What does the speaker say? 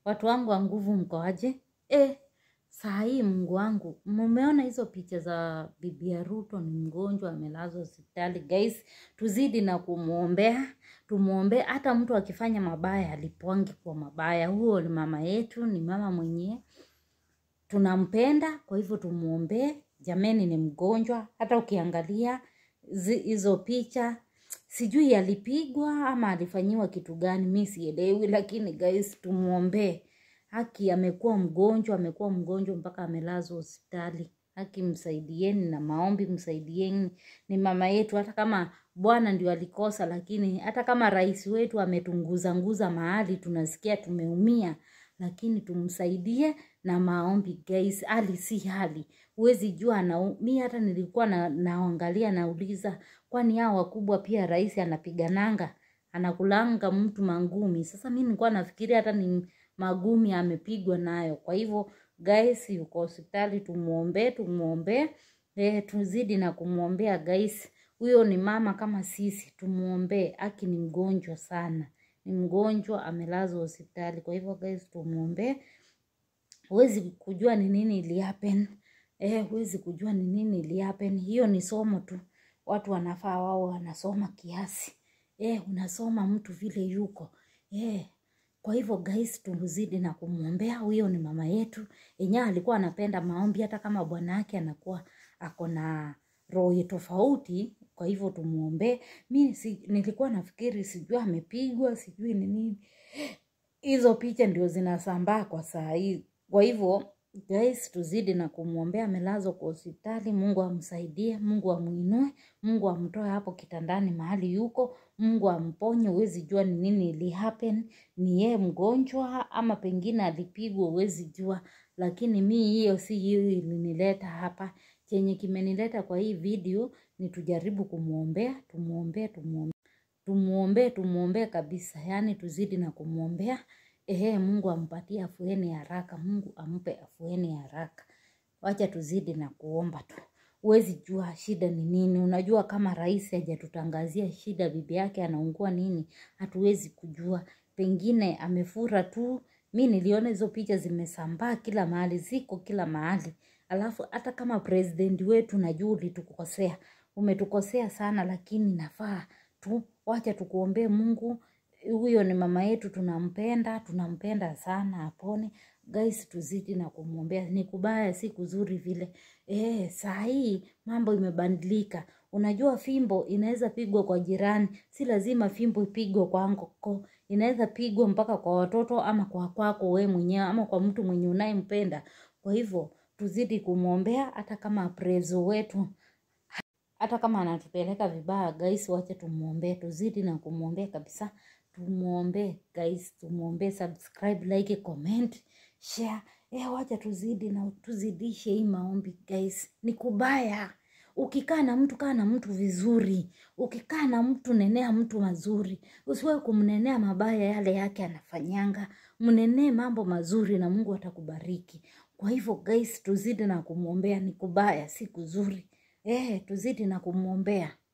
watu wangu wa nguvu mkoaje? E, saa hii Mungu wangu, mumeona hizo picha za bibi ya Ruto ni mgonjwa amelazwa hospitali. Guys, tuzidi na kumwombea, tumwombee. Hata mtu akifanya mabaya alipongi kwa mabaya. Huo ni mama yetu, ni mama mwenyewe tunampenda, kwa hivyo tumwombee. Jameni, ni mgonjwa. Hata ukiangalia zi- hizo picha sijui alipigwa ama alifanyiwa kitu gani, mi sielewi, lakini guys, tumwombee. Haki amekuwa mgonjwa, amekuwa mgonjwa mpaka amelazwa hospitali. Haki msaidieni na maombi, msaidieni. Ni mama yetu, hata kama Bwana ndio alikosa, lakini hata kama rais wetu ametunguzanguza mahali, tunasikia tumeumia, lakini tumsaidie na maombi guys. Hali si hali, huwezi jua na mi hata nilikuwa na, naangalia nauliza, kwani hao wakubwa pia rais anapigananga anakulanga mtu mangumi. Sasa mi nilikuwa nafikiria hata ni magumi amepigwa nayo. Kwa hivyo guys, yuko hospitali, tumuombee, tumuombee, eh, tuzidi na kumwombea guys. Huyo ni mama kama sisi, tumuombee. Aki ni mgonjwa sana, ni mgonjwa amelazwa hospitali. Kwa hivyo guys, tumuombee. Huwezi kujua ni nini ili happen. Eh, huwezi kujua ni nini ili happen. Hiyo ni somo tu, watu wanafaa wao wanasoma kiasi. Eh, unasoma mtu vile yuko eh. Kwa hivyo guys, tumzidi na kumwombea. Huyo ni mama yetu yenyewe, alikuwa anapenda maombi, hata kama bwana yake anakuwa ako na roho tofauti. Kwa hivyo tumuombee. Mi si, nilikuwa nafikiri sijui amepigwa sijui ni nini, hizo picha ndio zinasambaa kwa saa hii. Kwa hivyo guys, tuzidi na kumwombea. Amelazwa kwa hospitali, Mungu amsaidie, Mungu amuinue, Mungu amtoe hapo kitandani mahali yuko, Mungu amponye. Huwezi jua ni nini ili happen, ni yeye mgonjwa ama pengine alipigwa, huwezi jua. Lakini mi hiyo si hiyo ilinileta hapa. Chenye kimenileta kwa hii video ni tujaribu kumwombea, tumwombee, tumwombee tumuombee tumuombee kabisa, yaani tuzidi na kumwombea. Ehe, Mungu ampatie afueni haraka, Mungu ampe afueni haraka. Wacha tuzidi na kuomba tu. Huwezi jua shida ni nini. Unajua kama rais hajatutangazia shida, bibi yake anaungua nini, hatuwezi kujua. Pengine amefura tu. Mi niliona hizo picha zimesambaa kila mahali, ziko kila mahali. Alafu hata kama president wetu, najua ulitukosea, umetukosea sana, lakini nafaa tu, wacha tukuombee Mungu. Huyo ni mama yetu, tunampenda, tunampenda sana, apone. Guys, tuzidi na kumwombea. Ni kubaya, si kuzuri vile. Eh, saa hii mambo imebadilika. Unajua fimbo inaweza pigwa kwa jirani, si lazima fimbo ipigwe kwako. Inaweza pigwa mpaka kwa watoto ama kwa kwako wewe mwenyewe ama kwa mtu mwenye unayempenda. Kwa hivyo tuzidi kumwombea, hata kama prezo wetu hata kama anatupeleka vibaya guys, wacha tumwombee, tuzidi na kumwombea kabisa. Tumwombee guys, tumwombee. Subscribe, like, comment, share. Eh, wacha tuzidi na tuzidishe hii maombi guys. Ni kubaya ukikaa na mtu, kaa na mtu vizuri. Ukikaa na mtu, nenea mtu mazuri, usiwe kumnenea mabaya yale yake anafanyanga. Mnenee mambo mazuri na Mungu atakubariki. Kwa hivyo guys, tuzidi na kumwombea. Ni kubaya, si kuzuri. Eh, tuzidi na kumwombea.